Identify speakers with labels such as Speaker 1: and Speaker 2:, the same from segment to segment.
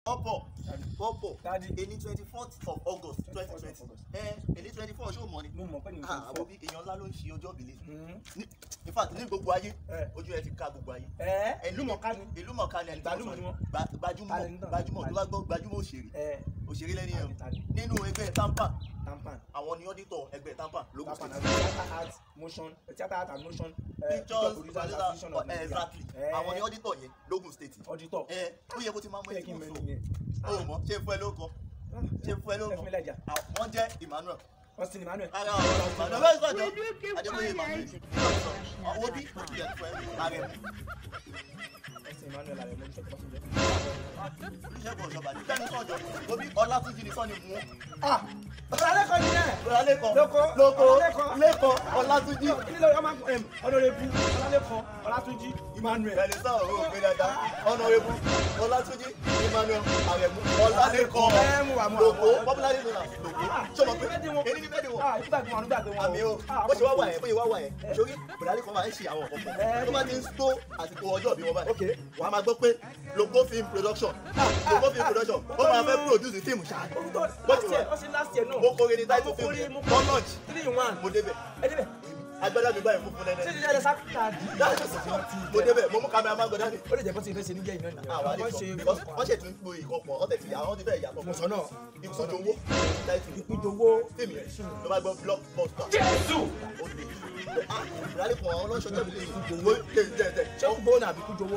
Speaker 1: ọ̀pọ̀ ọ̀pọ̀
Speaker 2: Daddy.
Speaker 1: èní twenty fourth of august twenty twenty ẹ èní twenty four ṣó mọ ni
Speaker 2: mo mọ̀ pé ní
Speaker 1: ah
Speaker 2: ìfọ̀
Speaker 1: àwọn bí èèyàn ńlá ló ń ṣe ọjọ́ ìbílẹ̀
Speaker 2: Hmm.
Speaker 1: ní in fact ní gbogbo ayé
Speaker 2: Eh.
Speaker 1: ojú ẹ ti ká gbogbo ayé
Speaker 2: ẹ ìlú mọ̀ká ni
Speaker 1: ìlú mọ̀ká ni ẹni tó
Speaker 2: Gbajúmọ̀ ni wọ́n.
Speaker 1: Gba- gbajúmọ̀
Speaker 2: Talent náà.
Speaker 1: gbajúmọ̀ tó bá gbọ́ gbajúmọ̀ òṣèré
Speaker 2: ẹ
Speaker 1: òṣèré lẹ́ni ẹ̀
Speaker 2: Talent.
Speaker 1: nínú ẹgbẹ́ tampa
Speaker 2: tampan
Speaker 1: àwọn ni auditor ẹgbẹ́ tampa lókun
Speaker 2: tampan
Speaker 1: state
Speaker 2: àti theatre art motion theatre art and motion eh,
Speaker 1: pictures
Speaker 2: producers
Speaker 1: producer
Speaker 2: association of
Speaker 1: eh,
Speaker 2: Nigeria
Speaker 1: exactly
Speaker 2: Eh,
Speaker 1: àwọn ni auditor yẹn lókun state
Speaker 2: auditor
Speaker 1: ẹ ó yẹ kó ti máa mọ
Speaker 2: ó yẹ
Speaker 1: ẹni
Speaker 2: kí n
Speaker 1: tó
Speaker 2: mẹ́nu
Speaker 1: sọ
Speaker 2: yẹn
Speaker 1: ó mọ ṣé fún ẹ ló kọ ṣé fún ẹ ló
Speaker 2: ẹ fún mi
Speaker 1: kọ
Speaker 2: lẹ́jà
Speaker 1: wọ́n jẹ́ emmanuel
Speaker 2: austin emmanuel
Speaker 1: ara àwọn emmanuel bẹ́ẹ̀ sọ̀jọ́ adébóyè emmanuel àwọn bí ó ti yẹ fún ẹ ara ẹ̀
Speaker 2: austin emmanuel ààrẹ mo ní sọ tó bá tún jẹ.
Speaker 1: olùṣègùn ọ̀ṣọ́ba ní bẹ́ẹ̀ ni sọ̀jọ́ obi ọlátúnjì ni sọ́ni mú
Speaker 2: ah ọ̀làlẹ́kọ̀ọ́ ni yẹn
Speaker 1: ọlálẹ́kan
Speaker 2: Lóko,
Speaker 1: lóko
Speaker 2: Ọlálẹ́kan.
Speaker 1: lẹ́kan ọlátúnjì
Speaker 2: kí ló ọmọ ẹm ọ̀nàrẹ́bù ọ̀làlẹ́kọ̀ọ́ ọ̀làtúnjì emmanuel
Speaker 1: bẹ́ẹ̀ ni sọ̀rọ̀ ó gbé dáadáa ọ̀nàrẹ́bù ọlátúnjì emmanuel àrẹ̀mú ọlálẹ́kan
Speaker 2: ẹ mú wa mú wa
Speaker 1: lóko
Speaker 2: mú wa.
Speaker 1: popularly known as lóko ṣọmọ pé èyí ni bẹ́ẹ̀ ni wọ́n
Speaker 2: ah ìgbàgbé wọn ìgbàgbé wọn
Speaker 1: àmì o bó ṣe wá wà yẹn bó ṣe wá wà yẹn sórí bùrọ̀dálì kan máa ń ṣe àwọn ọ̀kọ̀ọ̀kan tó bá ti ń tó àsìkò ọjọ́ bí wọ́n báyìí
Speaker 2: Okay.
Speaker 1: wà á máa gbọ́ pé logo film production logo film production ó máa fẹ́ produce fíìmù ṣáà
Speaker 2: olùtọ́
Speaker 1: Bó
Speaker 2: last
Speaker 1: ti
Speaker 2: year
Speaker 1: wà.
Speaker 2: ó sì last year náà
Speaker 1: mo kórè ní title
Speaker 2: mo
Speaker 1: film
Speaker 2: kórè
Speaker 1: yẹn
Speaker 2: mo
Speaker 1: one launch
Speaker 2: three in one
Speaker 1: mo débẹ̀
Speaker 2: ẹ débẹ̀
Speaker 1: agbádá mi báyìí fún fún
Speaker 2: ṣé
Speaker 1: nẹ́nẹ́
Speaker 2: ti jáde sákàtà
Speaker 1: mo débẹ̀ mo mú kámẹ́rà máa gbọ́dá mi.
Speaker 2: ó lè jẹ́ bó ti fẹ́ ṣe níjẹ́ ìná nìyẹn
Speaker 1: àwọn àlejò
Speaker 2: wọ́n ṣe
Speaker 1: because wọ́n ṣètò ń po ìkọ̀pọ̀ ọ̀tẹ̀ tí àwọn ti bẹ́ẹ̀ yàtọ̀
Speaker 2: mo sọ náà
Speaker 1: ìkùsọ̀jọ̀ owó title
Speaker 2: ìpíjọwó
Speaker 1: fíìmù yẹn ló bá gbọ́ blockbuster.
Speaker 2: jésù
Speaker 1: ó lè ah ìrọ̀lẹ́ kan àwọn ọlọ́ṣọ́jọ́ mi lè yìí owó lè jẹ́ jẹ́
Speaker 2: ṣé kúgbó náà àbí kújọwó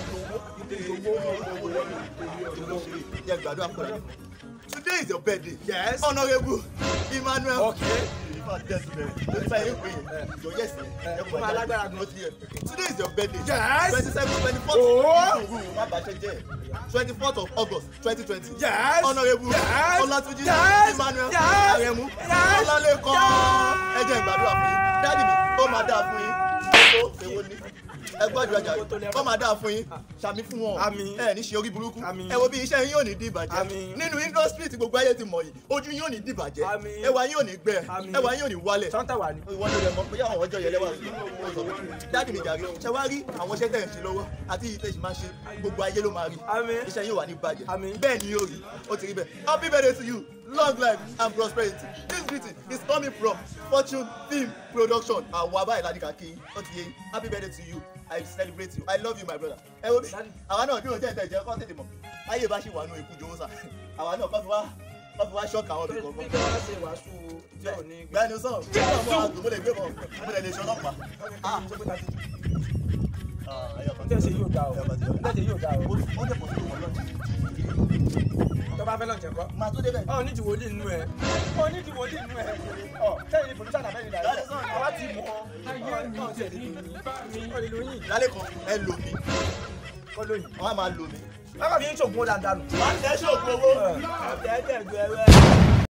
Speaker 1: Today is your birthday. Yes. Honourable Emmanuel.
Speaker 2: Okay.
Speaker 1: Today
Speaker 2: fún alágbára gan.
Speaker 1: is your birthday.
Speaker 2: Yes.
Speaker 1: Twenty seven twenty fourth.
Speaker 2: Oh.
Speaker 1: Twenty fourth of August twenty twenty.
Speaker 2: Yes.
Speaker 1: Honourable
Speaker 2: Yes.
Speaker 1: Olatunji
Speaker 2: Yes.
Speaker 1: Emmanuel
Speaker 2: Yes.
Speaker 1: Aremu
Speaker 2: Yes.
Speaker 1: Ọlálẹ́kan. Ẹ jẹ́ ìgbàdúrà fún yín. Dáàdì mi, ó máa dáa fún yín. Ó èwo ni? Ẹ gbọ́dọ̀ ọjà ó máa dáa fún yín. Ṣàmì fún wọn.
Speaker 2: Àmín.
Speaker 1: Ẹ ní ṣe orí burúkú.
Speaker 2: Àmín.
Speaker 1: Ẹ wo bí iṣẹ́ yín ò ní di ìbàjẹ́.
Speaker 2: Àmín.
Speaker 1: Nínú industry tí gbogbo ayé ti mọ̀ yìí, ojú yín ò ní di ìbàjẹ́.
Speaker 2: Àmín.
Speaker 1: Ẹwà yín ò ní gbẹ.
Speaker 2: Àmín.
Speaker 1: Ẹwà yín ò ní wálẹ̀
Speaker 2: sọ́ńtà wà ní.
Speaker 1: ìwọ ló rẹ mọ bóyá àwọn ọjọ́ yẹn lẹ́wà dáàdì mi jàre ṣe wá rí àwọn iṣẹ́ tẹ̀ ń ṣe lọ́wọ́ àti ìyí tẹ̀ ṣì máa ṣe gbogbo ayé ló máa rí
Speaker 2: Àmín.
Speaker 1: iṣẹ́ yóò wà ní bàjẹ́
Speaker 2: Àmín.
Speaker 1: bẹ́ẹ̀ ni yóò rí ó ti rí bẹ́ẹ̀ happy birthday to you long life and prosperity this greeting is coming from fortune film production àwọn abáyé ládìkà kí ó ti yé yín. happy birthday to you i celebrate you i love you my brother ẹ wo bí
Speaker 2: Daddy.
Speaker 1: àwa náà bí wọn jẹ́ ìtẹ̀jẹ́ kọ́ tètè mọ̀ ayé bá ṣì wà nù ikú jowó sà àwa náà kọ́ fi wá kọ́ fi wá ṣọ́ọ̀kì àwọn ibì
Speaker 2: bí
Speaker 1: kọ̀ọ̀kan
Speaker 2: kí wọ́n ṣe wàásù tí ò ní gbé.
Speaker 1: gbẹ́ni sọ̀rọ̀ jésù mo àgùn mo lè gbé bọ̀ mo lè lè ṣe ọlọ́pàá.
Speaker 2: ah ṣé pé tàbí
Speaker 1: Ah, ẹyọ kan.
Speaker 2: tí ẹ ṣe yóò dá o
Speaker 1: Ẹyọ kan ti yọ.
Speaker 2: tí ẹ ṣe yóò dá o
Speaker 1: ó dẹ̀ pọ̀ sí ìwọ̀n lọ́jọ́.
Speaker 2: tó bá fẹ́ lọ́n jẹ̀kọ́.
Speaker 1: máa tó débẹ̀.
Speaker 2: ọ ní ti wòlíì nínú ẹ ọ ní ti wòlíì nínú ẹ ọ sẹ́yìn ni producer náà bẹ́ẹ̀ ni dàrú àwa ti mọ̀ ọ́ náà tiẹ̀ lè lóyún ọ lè lóyún
Speaker 1: lálẹ́ kan ẹ lò mí
Speaker 2: kọ́ lóyún.
Speaker 1: wọ́n á máa lò mí.
Speaker 2: bákan mi ń ṣògùn ó dáadáa nù.
Speaker 1: wọ́n á tẹ́ ṣòkòwò.
Speaker 2: ẹ ẹ tẹ̀ ju ẹrẹ́.